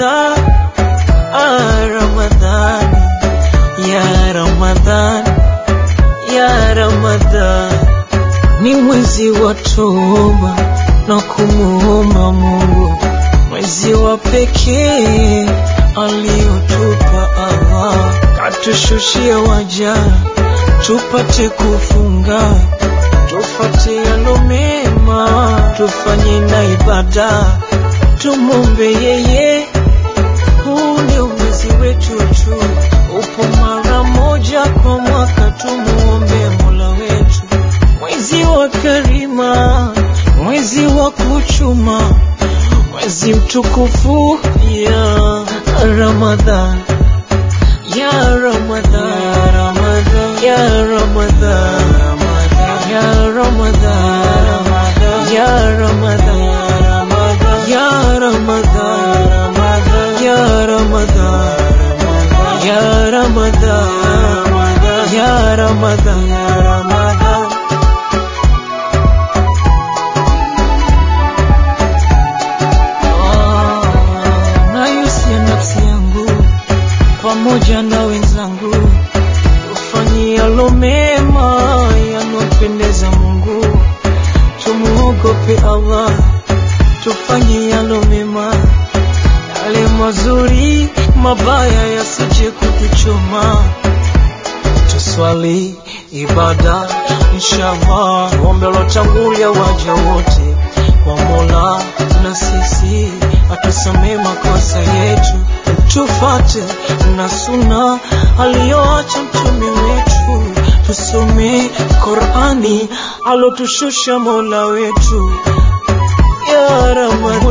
Ramadhan, ah, Ramadhan, ya Ramadhan, ya Ramadhan, ni mwezi wa toba na kumuomba Mungu, mwezi wa pekee aliotupa Allah, katushushia waja tupate kufunga, tufate yalo mema, tufanye na ibada, tumombe yeye. Huu ndio mwezi wetu tu, upo mara moja kwa mwaka, tumuombe Mola wetu, mwezi wa karima, mwezi wa kuchuma, mwezi mtukufu ya Ramadhan, ya Ramadhan, ya Ramadhan, ya Ramadhan, ya Ramadhan, ya Ramadhan, ya Ramadhan, ya Ramadhan, ya Ramadhan. Ah, nayusia nafsi yangu pamoja na wenzangu tufanye yalo mema yanompendeza Mungu, tumuogope Allah, tufanye yalo mema, yale mazuri, mabaya yasije kutuchoma. Tuswali ibada inshallah, tuombe lotangulia waja wote kwa Mola, na sisi atusamee makosa yetu, tufate na suna aliyoacha mtume wetu, tusome Qurani alotushusha Mola wetu ya Ramadhan.